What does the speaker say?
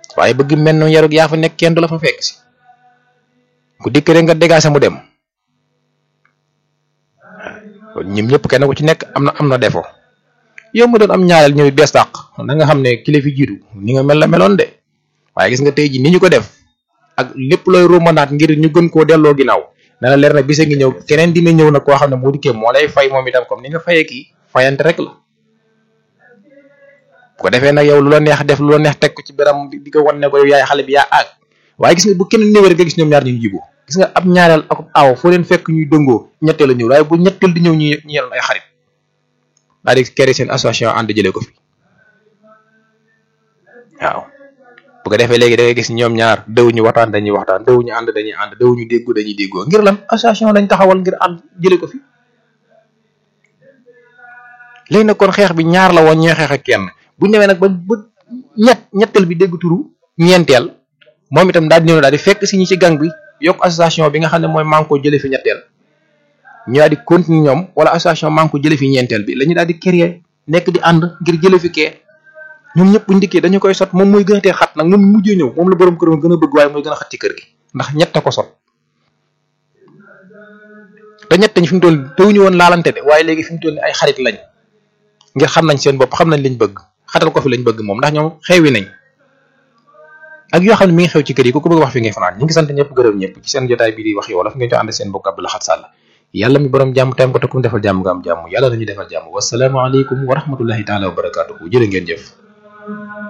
waaye bëgg mel noonu yarug yaa fa nekk kenn du la fa fekk si ku dikk rek nga dégaase mu dem kon ñim ñëpp kenn ku ci nekk am na am na defo yow mu doon am ñaareel ñëw bees dàq na nga xam ne kilifa jiitu ni nga mel la meloon de waaye gis nga tey ji ni ñu ko def ak lépp looy romanaat ngir ñu gën koo delloo ginnaaw na la leer na bisa ngi ñëw keneen dina ñëw nag koo xam ne moo dikkee moo lay fay moom itam comme ni nga fayee kii fayante rek la bu ko defee nag yow lu la neex def lu la neex teg ko ci beram di ko wan ne ko yow yaay xale bi yaa aag waaye gis nga bu kenn ñëwee rek nga gis ñoom ñaar ñu jiboo gis nga ab ñaareel ak aw foo leen fekk ñuy dëngoo ñetteel a ñëw waaye bu ñetteel di ñëw ñu ñu yenoon ay xarit daal di créer seen association ànd jëlee ko fi waaw bu ko defee léegi da ngay gis ñoom ñaar dëwuñu waxtaan dañuy waxtaan dëwuñu ànd dañuy ànd dëwuñu déggoo dañuy déggoo ngir lan association lañ taxawal ngir ànd jëlee ko fi léegi nag kon xeex bi ñaar la woon ñooy xeex ak kenn bu ñëwee nag ba ba ñett ñetteel bi dégg turu ñeenteel moom itam daal di ñëw daal di fekk si ñi ci gang bi yokk association bi nga xam ne mooy manko jëlee fi ñetteel ñu daal di continuer ñoom wala association manko jëlee fi ñeenteel bi la ñu daal di créer nekk di ànd ngir jëlee fi kee ñoom ñëpp buñ dikkee dañu koy sot moom mooy gën a tee xat nag moom mujjee ñëw moom la borom këram gën a bëgg waaye mooy gën a xat ci kër gi ndax ñett ko sot te ñett ñi fi mu toll tawuñu woon laalante de waaye léegi fi mu toll ni ay xarit lañ ngir xam nañ seen bopp xam nañ liñ bëgg xatal ko fi lañ bëgg moom ndax ñoom xewi nañ ak yoo xam ne mi ngi xew ci kër yi ku ko bëgg wax fi ngay fanaan ñu ngi sant ñëpp gërëm ñëpp ci seen jotaay bii di wax yow la fi ngeen ci ànd seen bokk Abdou Lahad Sall yàlla mi borom jàmm tam ko te kum defal jàmm nga am jàmm yàlla nañu defal jàmm wasalaamaaleykum wa rahmatullahi taala wa barakaatuhu jërë ngeen jëf